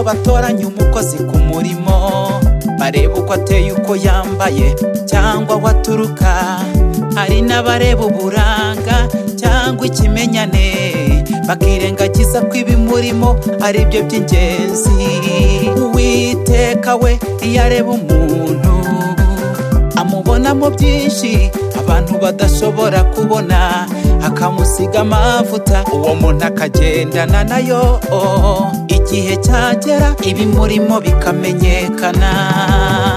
batoranya umukozi ku murimo bareba uko ateye uko yambaye cyangwa aho aturuka hari n'abareba uburanga cyangwa ikimenyane bakirengagiza ko ibimurimo ari byo by'ingenzi uwiteka we iyo areba umuntu amubonamo byinshi abantu badashobora kubona akamusiga amavuta uwo muntu akagendana nayo igihe cyagera ibimurimo bikamenyekana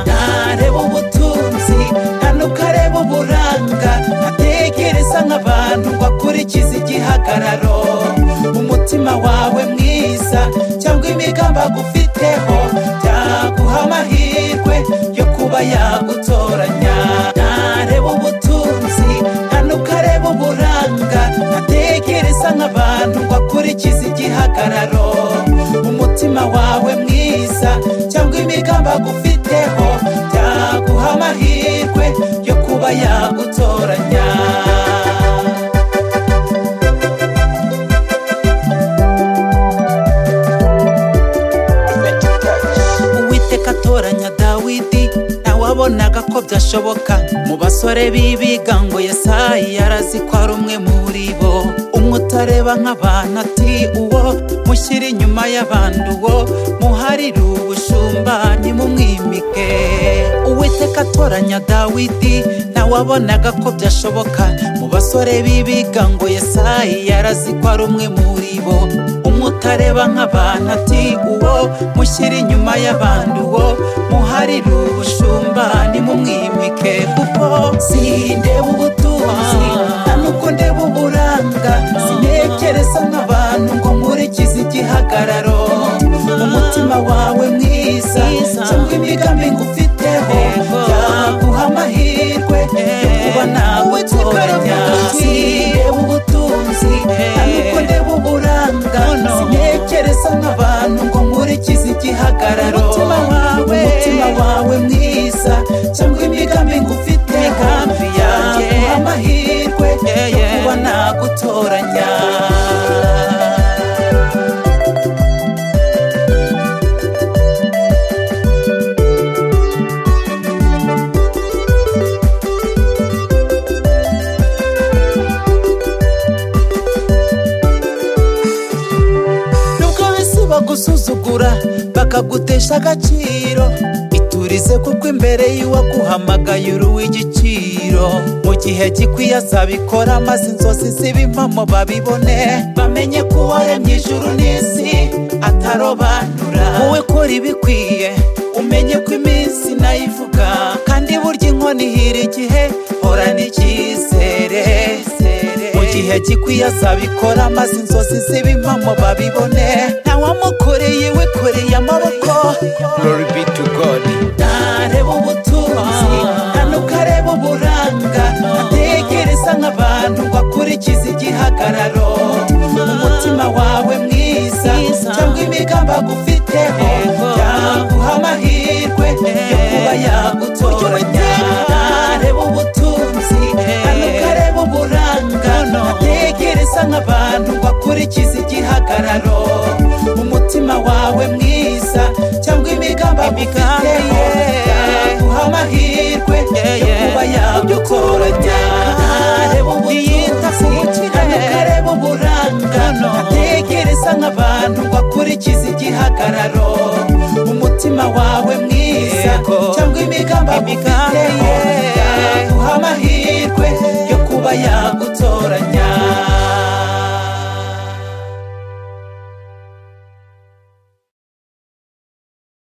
ntareba ubutunzi nta n'ubwo areba uburanga ntatekereza nk'abantu ngo akurikize igihagararo umutima wawe mwiza cyangwa imigambi agufiteho byaguha amahirwe yo kuba yagutoranya ntareba ubutunzi nta n'ubwo areba uburanga ntatekereza nk'abantu ngo akurikize igihagararo umutima wawe mwiza cyangwa imigambi agufiteho byaguha amahirwe yo kuba yagutoranya uwiteka atoranya dawidi ntawabonaga ko byashoboka mu basore bibiga ngo yesayi yarazi ko ari umwe muri bo umwe utareba nk'abantu ati uwo mushyira inyuma y'abandi uwo muharire ubushumba nimumwimike uwiteka atoranya dawidi ntawabonaga ko byashoboka mu basore bibiga ngo yesayi yarazi ko ari umwe muri bo umwe utareba nk'abantu ati uwo mushyira inyuma y'abandi uwo muharire ubushumba nimumwimike kuko sindeba ubutunzi nta n'ubwo ndeba uburanga sintekereza nk'abantu ngo nkurikize igihagararo umutima wawe mwiza cyangwa imigambi ngufiteho byaguha amahirwe yo kuba nawe utoranya sindeba ubutunzi nta n'ubwo ndeba uburanga sintekereza nk'abantu ngo nkurikize igihagararo umutima wawe mwiza cyangwa imigambi ngufite hafi yanjye amahirwe yo kuba nagutoranya nubwo bisi bagusuzugura bakagutesha agaciro iturize kuko imbere y'uwaguhamagaye uri uw'igiciro mu gihe gikwiye azabikora maze inzozi z'ibimpamo babibone bamenye ko uwaremye ijuru n'isi atarobanura wowe kora ibikwiye umenye ko iminsi nayo ivuga kandi burya inkoni ihira igihe hora n'icyizere mu gihe gikwiye azabikora maze inzozi z'ibimpamo babibone ntawamukoreye we koreye amaboko glory be to god ntareba ubutunzi nta n'ubwo areba uburanga atekereza nk'abantu ngo akurikize igihagararo umutima wawe mwiza cyangwa imigambi agufiteho yaguha amahirwe yo kuba yagutoranya ntareba ubutunzi nta n'ubwo areba uburanga atekereza nk'abantu ngo akurikize igihagararo umutima wawe mwiza cyangwa imigambi agufiteho yaguha amahirwe yo kuba yagutoranya ntareba ubutunzi nta n'ubwo areba uburanga atekereza nk'abantu ngo akurikize igihagararo umutima wawe mwiza cyangwa imigambi agufiteho